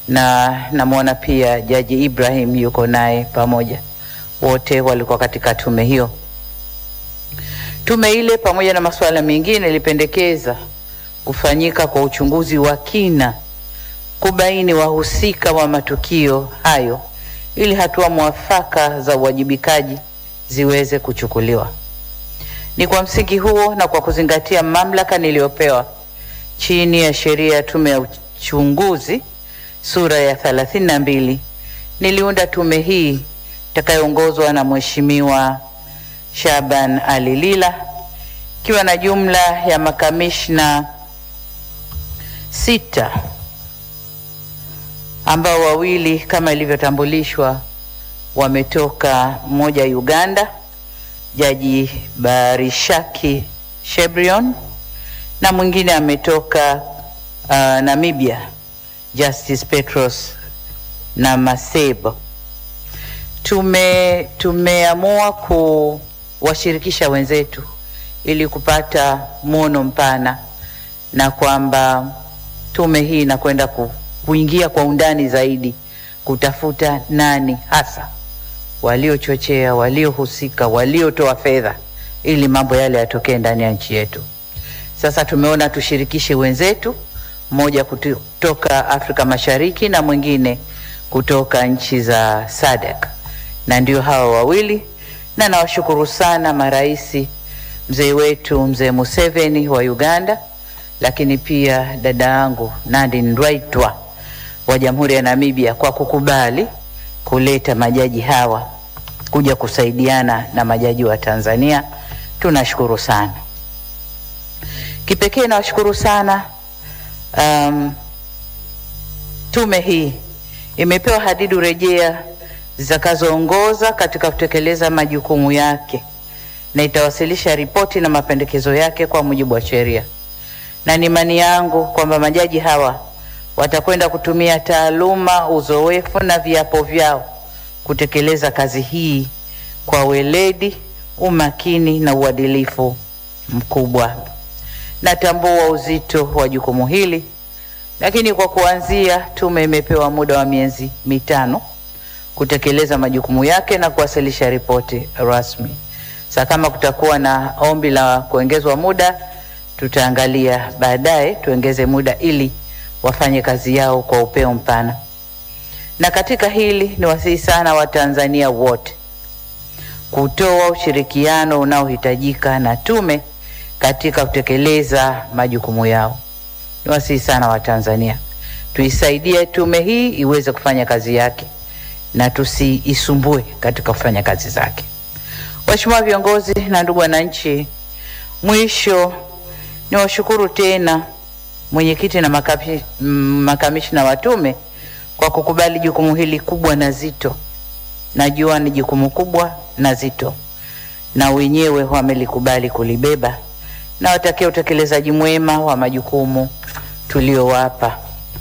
na namwona pia Jaji Ibrahim yuko naye pamoja, wote walikuwa katika tume hiyo. Tume ile pamoja na masuala mengine ilipendekeza kufanyika kwa uchunguzi wa kina kubaini wahusika wa matukio hayo ili hatua mwafaka za uwajibikaji ziweze kuchukuliwa. Ni kwa msingi huo na kwa kuzingatia mamlaka niliyopewa chini ya sheria ya tume ya uchunguzi sura ya thelathini na mbili niliunda tume hii itakayoongozwa na Mheshimiwa Shaban Ali Lila ikiwa na jumla ya makamishna sita ambao wawili kama ilivyotambulishwa wametoka mmoja Uganda, Jaji Barishaki Shebrion, na mwingine ametoka uh, Namibia, Justice Petros na Masebo. Tume tumeamua kuwashirikisha wenzetu ili kupata mwono mpana na kwamba tume hii inakwenda ku, kuingia kwa undani zaidi kutafuta nani hasa waliochochea, waliohusika, waliotoa fedha ili mambo yale yatokee ndani ya nchi yetu. Sasa tumeona tushirikishe wenzetu, mmoja kutoka Afrika Mashariki na mwingine kutoka nchi za SADC, na ndio hawa wawili, na nawashukuru sana maraisi, mzee wetu mzee Museveni wa Uganda, lakini pia dada yangu Nadine Ndwaitwa wa Jamhuri ya Namibia kwa kukubali kuleta majaji hawa kuja kusaidiana na majaji wa Tanzania. Tunashukuru sana. Kipekee nawashukuru sana um, tume hii imepewa hadidu rejea zitakazoongoza katika kutekeleza majukumu yake na itawasilisha ripoti na mapendekezo yake kwa mujibu wa sheria, na ni imani yangu kwamba majaji hawa watakwenda kutumia taaluma, uzoefu na viapo vyao kutekeleza kazi hii kwa weledi, umakini na uadilifu mkubwa. Natambua uzito wa jukumu hili, lakini kwa kuanzia, tume imepewa muda wa miezi mitano kutekeleza majukumu yake na kuwasilisha ripoti rasmi. Sasa kama kutakuwa na ombi la kuongezwa muda, tutaangalia baadaye tuongeze muda ili wafanye kazi yao kwa upeo mpana. Na katika hili ni wasihi sana Watanzania wote kutoa ushirikiano unaohitajika na tume katika kutekeleza majukumu yao. Ni wasihi sana Watanzania tuisaidie tume hii iweze kufanya kazi yake na tusiisumbue katika kufanya kazi zake. Waheshimiwa viongozi na ndugu wananchi, mwisho ni washukuru tena mwenyekiti na makapi, makamishna wa tume kwa kukubali jukumu hili kubwa na zito. Najua ni jukumu kubwa na zito, na wenyewe wamelikubali kulibeba, na watakia utekelezaji mwema wa majukumu tuliowapa.